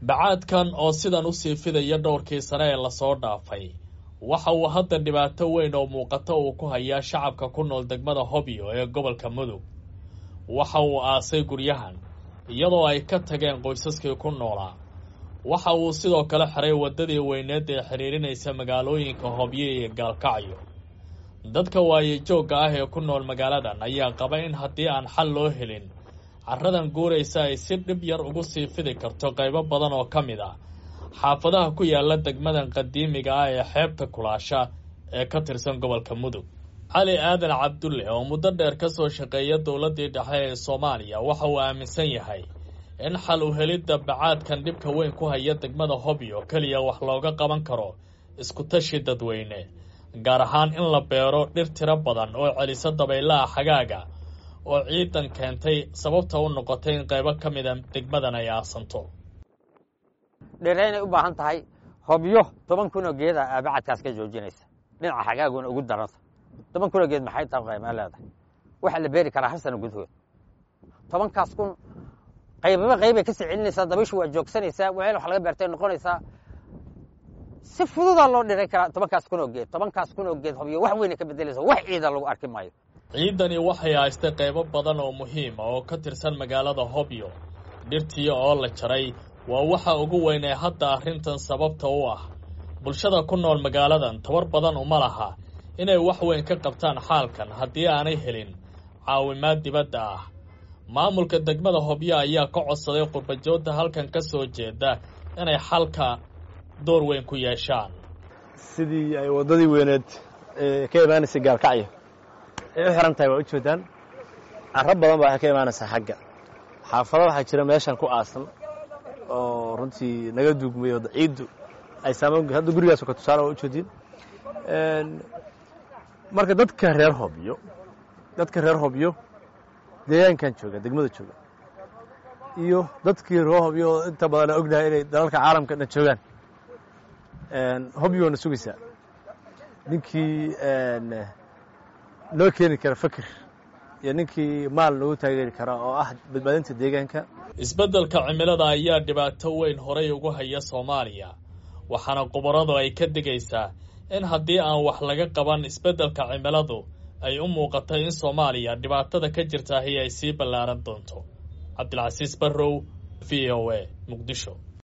bacaadkan oo sidan usii fidaya dhowrkii sane ee lasoo dhaafay waxa uu hadda dhibaato weyn oo muuqato uu ku hayaa shacabka ku nool degmada hobyo ee gobolka mudug waxa uu aasay guryahan iyadoo ay ka tageen qoysaskii ku noolaa waxa uu sidoo kale xiray waddadii weyneed ee xidhiirinaysa magaalooyinka hobyo iyo gaalkacyo dadka waayejoogga ah ee ku nool magaaladan ayaa qaba in haddii aan xal loo helin carradan guuraysa ay si dhib yar ugu sii fidi karto qaybo badan oo ka mid ah xaafadaha ku yaala degmadan qadiimiga ah ee xeebta kulaasha ee ka tirsan gobolka mudug cali aadan cabdulle oo muddo dheer ka soo shaqeeya dowladdii dhexe ee soomaaliya waxa uu aaminsan yahay in xal u helidda bacaadkan dhibka weyn ku haya degmada hobyo keliya wax looga qaban karo iskutashi dadweyne gaar ahaan in la beero dhir tiro badan oo celisa dabaylaha xagaaga oo ciidan keentay sababta u noqotay in qaybo ka mida degmadan ay aasanto dheeraynay u baahan tahay hobyo toban kunoo geeda aa bacadkaas ka joojinaysa dhinaca xagaaguna ugu daransa toban kunoo geed maxay tahay qaymaa leedahay waxaa la beeri karaa hal sano gudahood tobankaas kun qaybaba qaybay ka sii celinaysaa dabayshu waa joogsanaysaa weel wax laga beertay noqonaysaa si fududaa loo dhiray karaa tobankaas kunoo geed tobankaas kunoo geed hobyo wax weyna ka bedelaysa wax ciida lagu arki maayo ciidani waxay haystay qaybo badan oo muhiima oo ka tirsan magaalada hobyo dhirtii oo la jaray waa waxa ugu weyn ee hadda arrintan sababta u ah bulshada ku nool magaaladan tabar badan uma laha inay wax weyn ka qabtaan xaalkan haddii aanay helin caawimaad dibadda ah maamulka degmada hobyo ayaa ka codsaday qurbajoodda halkan ka soo jeeda inay xalka door weyn ku yeeshaan sidii ay waddadii weyneed ee ka imaanaysay gaalkacyo ay u xiran tahay waa u jeedaan carro badan baa ka imaanaysaa xagga xaafado waxaa jira meeshan ku aasan oo runtii naga duugmay oo ciiddu ay saamayn hadda gurigaas ka tusaale waa u jeediin marka dadka reer hobyo dadka reer hobyo deegaankan jooga degmada jooga iyo dadkii reer hobyo oo inta badan aan ognahay inay dalalka caalamka dhan joogaan hobyo waana sugaysaa ninkii noo keeni kara fakir iyo ninkii maal noogu taageeri kara oo ah badbaadinta deegaanka isbeddelka cimilada ayaa dhibaato weyn horay ugu haya soomaaliya waxaana khubaradu ay ka digaysaa in haddii aan wax laga qaban isbeddelka cimiladu ay u muuqatay in soomaaliya dhibaatada ka jirtaahi ay sii ballaaran doonto cabdilcasiis barrow v o a muqdisho